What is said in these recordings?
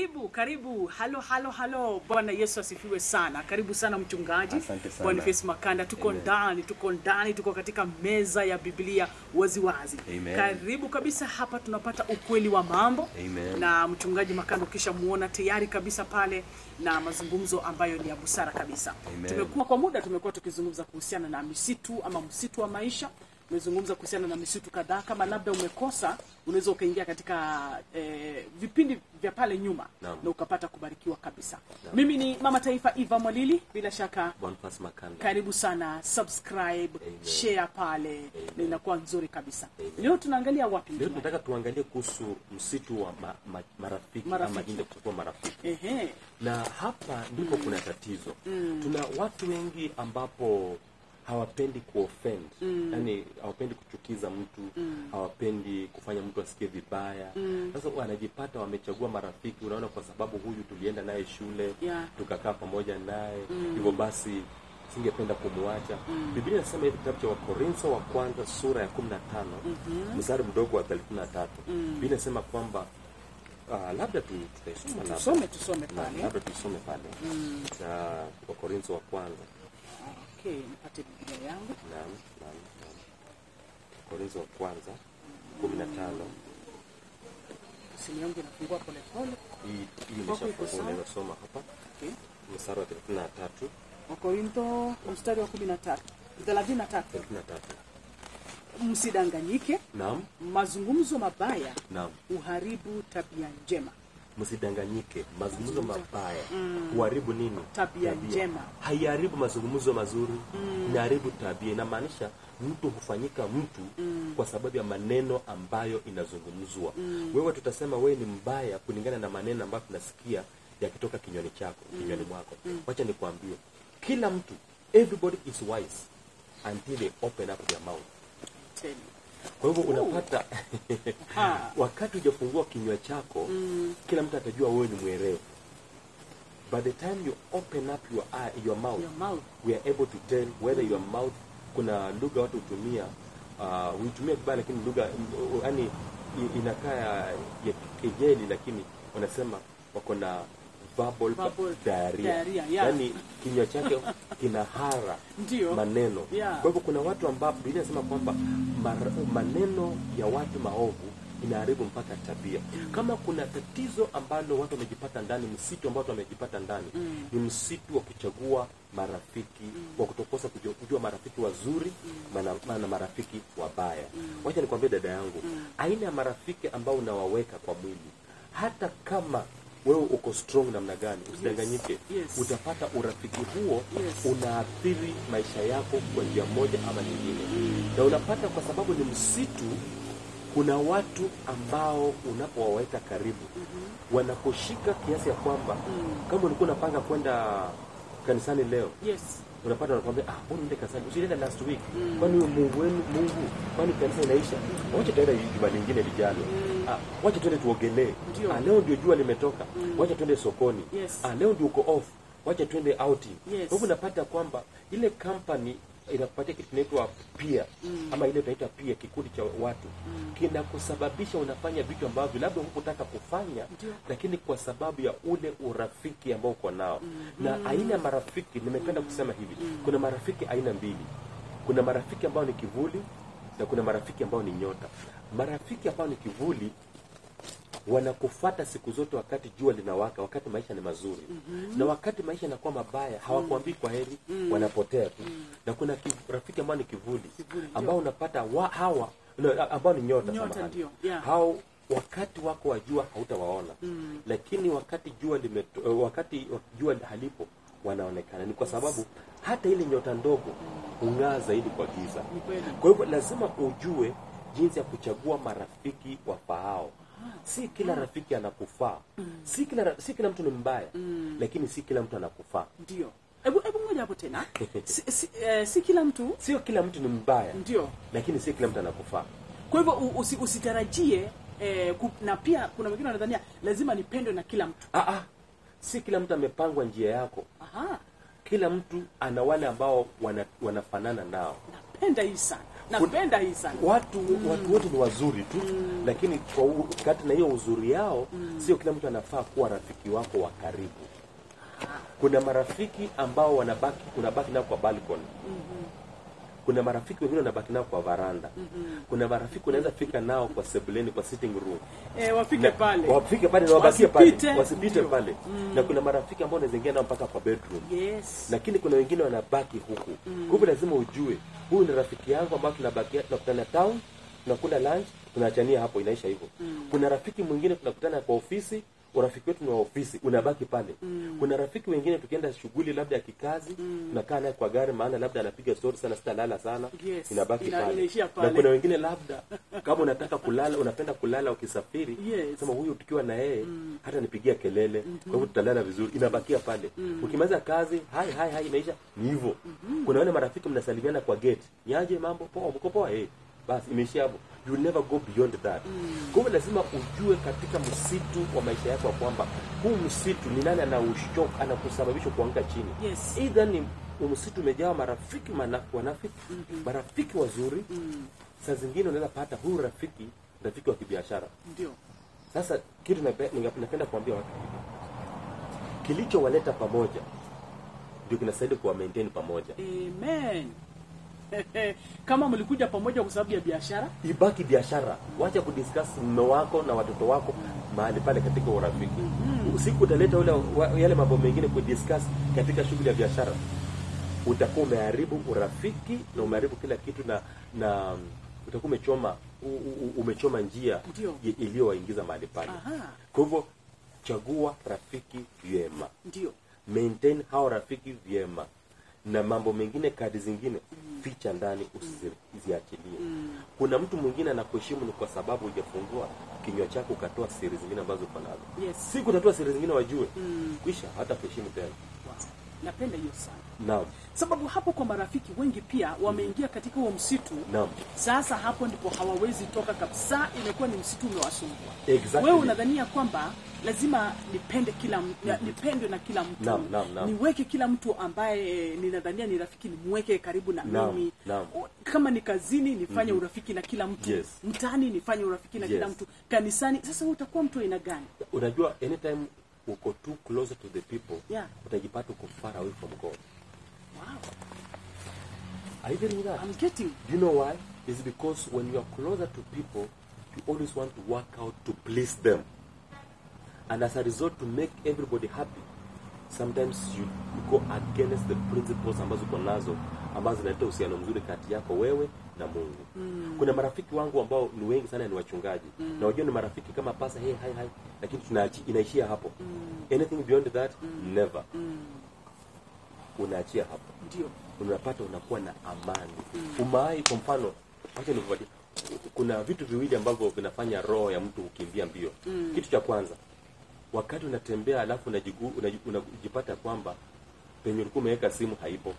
Karibu, karibu. Halo, halo, halo. Bwana Yesu asifiwe sana. Karibu sana mchungaji Asante sana. Boniface Makanda. Tuko Amen. ndani, tuko ndani, tuko katika meza ya Biblia waziwazi. Amen. Karibu kabisa hapa, tunapata ukweli wa mambo Amen. na mchungaji Makanda, ukisha muona tayari kabisa pale na mazungumzo ambayo ni ya busara kabisa. Amen. Tumekuwa kwa muda tumekuwa tukizungumza kuhusiana na misitu ama msitu wa maisha tumezungumza kuhusiana na misitu kadhaa. Kama labda umekosa, unaweza ukaingia katika eh, vipindi vya pale nyuma Naam. na ukapata kubarikiwa kabisa. Mimi ni mama taifa Eva Mwalili, bila shaka Boniface Makanda. karibu sana, subscribe, Amen. share pale na inakuwa nzuri kabisa. Leo tunaangalia wapi? Leo mchungaji? tunataka tuangalie kuhusu msitu wa ma, ma, marafiki, Marafiki. ama jinde kuchukua marafiki, Ehe, na hapa ndipo kuna tatizo. Tuna watu wengi ambapo hawapendi kuoffend yani hawapendi kuchukiza mtu hawapendi kufanya mtu asikie vibaya sasa wanajipata wamechagua marafiki unaona kwa sababu huyu tulienda naye shule Yeah. tukakaa pamoja naye hivyo basi singependa kumwacha biblia inasema hivi kitabu cha wakorintho wa kwanza sura ya 15 mstari mdogo wa 33 biblia inasema kwamba ah, labda tu tutaisoma labda. tusome tusome Na- pale. labda tuisome pale cha wakorintho wa kwanza Okay, nipate Biblia yangu. Naam, naam, naam. Korintho wa kwanza kumi na tano Simu yangu inafungua pole pole. hii hii Kwako iko imeshafungua sawa? unaweza soma hapa Okay. mstari wa thelathini na tatu Wakorintho mstari wa 13 33 thelathini na tatu msidanganyike, naam mazungumzo mabaya naam huharibu tabia njema. msidanganyike mazungumzo mabaya huharibu nini Tabia njema. haiharibu mazungumzo mazuri inaharibu tabia inamaanisha mtu hufanyika mtu kwa sababu ya maneno ambayo inazungumzwa wewe tutasema wewe ni mbaya kulingana na maneno ambayo tunasikia yakitoka kinywani chako kinywani mwako wacha nikwambie kila mtu everybody is wise until they open up their mouth Tell you. kwa hivyo unapata Ha. wakati hujafungua kinywa chako kila mtu atajua wewe ni mwerevu by the time you open up your eye, your mouth Your mouth. we are able to tell whether your mouth kuna lugha watu hutumia uh, huitumia vibaya lakini lugha yani inakaa ya ya kejeli lakini wanasema wako na verbal, Verbal diarrhea. diarrhea, yeah. yani kinywa chake kina hara Ndio. maneno Yeah. kwa hivyo kuna watu ambao Biblia inasema kwamba mar- maneno ya watu maovu inaharibu mpaka tabia. Kama kuna tatizo ambalo watu wamejipata ndani, msitu ambao watu wamejipata ndani ni msitu wa kuchagua marafiki, wa kutokosa kujua, kujua marafiki wazuri mana- na marafiki wabaya. Wacha nikwambie dada yangu, aina ya marafiki ambao unawaweka kwa mwili, hata kama wewe uko strong namna gani, usidanganyike. Yes. Utapata urafiki huo Yes. unaathiri maisha yako kwa njia moja ama nyingine na unapata kwa sababu ni msitu kuna watu ambao unapowaweka karibu wanakushika kiasi ya kwamba kama ulikuwa unapanga kwenda kanisani leo Yes. unapata wanakwambia ah mbona uende kanisani usienda last week kwani huyo mungu wenu mungu kwani kanisa inaisha wacha tuende juma lingine lijalo ah wacha tuende tuogelee Ndio. ah leo ndio jua limetoka wacha tuende sokoni Yes. ah leo ndio uko off wacha tuende outing Yes. kwa hivyo unapata kwamba ile company inakupatia kitu kinaitwa pia ama ile tunaita pia kikundi cha watu kinakusababisha unafanya vitu ambavyo labda hukutaka kufanya Ndio. lakini kwa sababu ya ule urafiki ambao uko nao na aina ya marafiki nimependa kusema hivi kuna marafiki aina mbili kuna marafiki ambao ni kivuli na kuna marafiki ambao ni nyota marafiki ambao ni kivuli wanakufata siku zote wakati jua linawaka wakati maisha ni mazuri na wakati maisha yanakuwa mabaya hawakuambii kwa heri wanapotea tu na kuna ki- rafiki ambao ni kivuli, Kivuli, ndio. ambao unapata wa, hawa no, ambao ni nyota, Nyota, samahani. ndio, yeah. hao wakati wako wa jua hautawaona lakini wakati jua limeto, wakati jua halipo wanaonekana ni kwa sababu hata ile nyota ndogo hung'aa zaidi kwa giza Ni kweli. kwa hivyo lazima ujue jinsi ya kuchagua marafiki wafaao si kila rafiki anakufaa si kila ra- si kila mtu ni mbaya lakini si kila mtu anakufaa Ndio. Hebu hebu ngoja hapo tena. Si, si, eh, si kila mtu sio kila mtu ni mbaya ndio. lakini si kila mtu anakufaa Kwa hivyo u- usi, usitarajie eh, ku, na pia kuna wengine wanadhania lazima nipendwe na kila mtu. ah, ah. si kila mtu amepangwa njia yako Aha. kila mtu ana wale ambao wana, wanafanana nao Napenda hii sana. napenda hii sana watu watu wote ni wazuri tu lakini kwa u- kati na hiyo uzuri yao sio kila mtu anafaa kuwa rafiki wako wa karibu kuna marafiki ambao wanabaki unabaki nao kwa balcony kuna marafiki wengine unabaki nao kwa varanda kuna marafiki unaweza fika nao kwa sebuleni kwa sitting room eh, wafike na, pale wafike pale na wabakie pale Wasipite. wasipite Ndio. pale na kuna marafiki ambao unaweza ingia nao mpaka kwa bedroom yes lakini kuna wengine wanabaki huku kwa hivyo lazima ujue huyu ni rafiki yangu ambao tunabakia tunakutana town tunakula lunch tunaachania hapo inaisha hivyo kuna rafiki mwingine tunakutana kwa ofisi urafiki wetu ni wa ofisi unabaki pale kuna rafiki wengine tukienda shughuli labda ya kikazi tunakaa naye kwa gari maana labda anapiga story sana sitalala sana Yes. inabaki Ina- pale. inaishia na pale. kuna wengine labda kama unataka kulala unapenda kulala ukisafiri Yes. sema huyu tukiwa na yeye hata nipigia kelele kwa hivyo tutalala vizuri inabakia pale ukimaliza kazi hai hai hai inaisha ni hivyo kuna wale marafiki mnasalimiana kwa gate niaje mambo poa mko poa eh basi imeishia hapo you will never go beyond that kwa hivyo lazima ujue katika msitu wa maisha yako ya kwamba huu msitu ni nani anaushok anakusababisha kuanguka chini Yes. either ni msitu umejaa marafiki mana- wanafiki marafiki wazuri saa zingine unaweza pata huyu rafiki rafiki wa kibiashara ndio sasa kitu nape- ninga- napenda kuambia watu hivi kilichowaleta pamoja ndio kinastahili kuwa maintain pamoja amen kama mlikuja pamoja kwa sababu ya biashara ibaki biashara wacha kudiscuss mume wako na watoto wako mahali pale katika urafiki usiku utaleta ule wa- yale mambo mengine kudiscuss katika shughuli ya biashara utakuwa umeharibu urafiki na umeharibu kila kitu na na utakuwa umechoma u- u- umechoma njia Ndio. i- iliyowaingiza mahali pale Aha. kwa hivyo chagua rafiki vyema ndio maintain hao rafiki vyema na mambo mengine kadi zingine ficha ndani usiziachilie kuna mtu mwingine anakuheshimu ni kwa sababu hujafungua kinywa chako ukatoa siri zingine ambazo uko nazo yes si kutatoa siri zingine wajue kwisha hata kuheshimu tena wow. napenda hiyo sana naam sababu hapo kwa marafiki wengi pia wameingia katika huo msitu naam sasa hapo ndipo hawawezi toka kabisa imekuwa ni msitu umewasumbua Exactly. wewe unadhania kwamba lazima nipende kila m- na- nipendwe na kila mtu Naam, naam, naam. niweke kila mtu ambaye ninadhania ni rafiki nimweke karibu na Naam, mimi naam. O- kama ni kazini nifanye urafiki na kila mtu Yes. mtaani nifanye urafiki na kila Yes. mtu kanisani sasa wewe utakuwa mtu aina gani unajua anytime uko too closer to the people Yeah. utajipata uko far away from god wow. are you getting that I'm getting Do you know why? It's because when you are closer to people, you always want to work out to please them. And as a result, to make everybody happy, sometimes you go against the principles ambazo uko nazo ambazo zinaleta uhusiano mzuri kati yako wewe na Mungu. Mm. Kuna marafiki wangu ambao ni wengi sana ni wachungaji. Mm. Na wajua ni marafiki kama pasa hey hi hi lakini tunaachi inaishia hapo. Mm. Anything beyond that never. mm, Unaachia hapo ndio unapata unakuwa na amani umaai kwa mfano wacha nikupatie kuna vitu viwili ambavyo vinafanya roho ya mtu kukimbia mbio kitu cha kwanza wakati unatembea alafu unajigu- unaji- unajipata kwamba penye ulikuwa umeweka simu haipo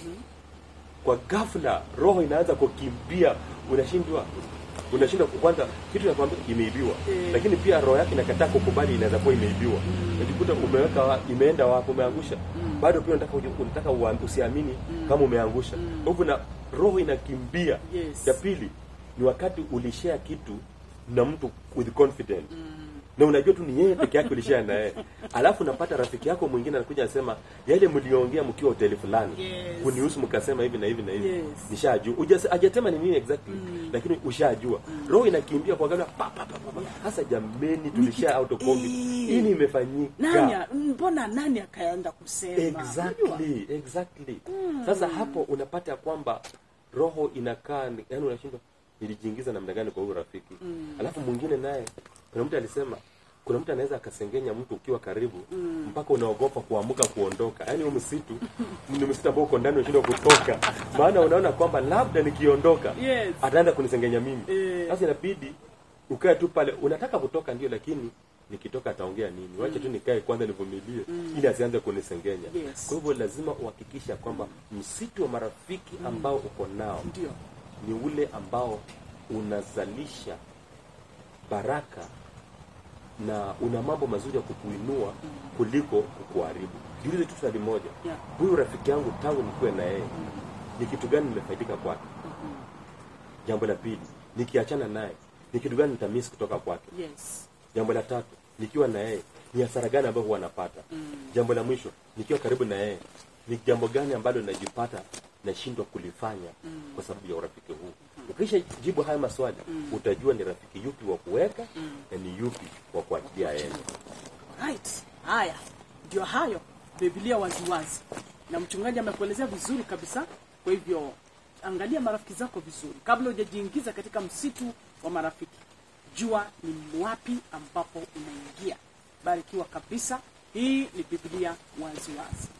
kwa ghafla roho inaanza kukimbia unashindwa unashindwa kwanza kitu nakwambia imeibiwa Eh. lakini pia roho yake inakataa kukubali inaweza kuwa imeibiwa unajikuta umeweka wa, imeenda wapi umeangusha bado pia unataka uji- unataka ua- usiamini kama umeangusha kwa hivyo na roho inakimbia Yes. ya pili ni wakati ulishare kitu na mtu with confidence na unajua tu ni yeye peke yake ulishare na yeye alafu unapata rafiki yako mwingine anakuja anasema yale mliongea mkiwa hoteli fulani Yes. kunihusu mkasema hivi na hivi na hivi Yes. nishajua Ujas- hajasema ni nini exactly lakini ushajua roho inakimbia kwa ghafla pa pa pa pa, pa hasa jameni tulishare out of Eh. covid hii nani imefanyika a- mbona nani akaenda kusema Unajua? exactly exactly sasa hapo unapata ya kwamba roho inakaa ni- yaani unashindwa nilijiingiza namna gani kwa huyu rafiki alafu mwingine naye kuna mtu alisema kuna mtu anaweza akasengenya mtu ukiwa karibu mpaka unaogopa kuamuka kuondoka yaani huu msitu ni msitu ambao uko ndani unashindwa kutoka maana unaona kwamba labda nikiondoka Yes. ataenda kunisengenya mimi Eh. sasa inabidi ukae tu pale unataka kutoka ndio lakini nikitoka ataongea nini wache tu nikae kwanza nivumilie ili asianze kunisengenya Yes. kwa hivyo lazima uhakikishe ya kwamba msitu wa marafiki ambao uko nao ndio ni ule ambao unazalisha baraka na una mambo mazuri ya kukuinua kuliko kukuharibu jiulize tu swali moja Yeah. huyu rafiki yangu tangu nikuwe na yeye ni kitu gani nimefaidika kwake jambo la pili nikiachana naye ni kitu gani nitamisi kutoka kwake yes jambo la tatu nikiwa na yeye ni hasara gani ambayo huwa napata jambo la mwisho nikiwa karibu na yeye ni jambo gani ambalo najipata nashindwa kulifanya kwa sababu ya urafiki huu ukisha jibu haya maswali utajua ni rafiki yupi wa kuweka na ni yupi wa kuachilia aende right haya ndio hayo biblia waziwazi na mchungaji amekuelezea vizuri kabisa kwa hivyo angalia marafiki zako vizuri kabla hujajiingiza katika msitu wa marafiki jua ni wapi ambapo unaingia barikiwa kabisa hii ni biblia waziwazi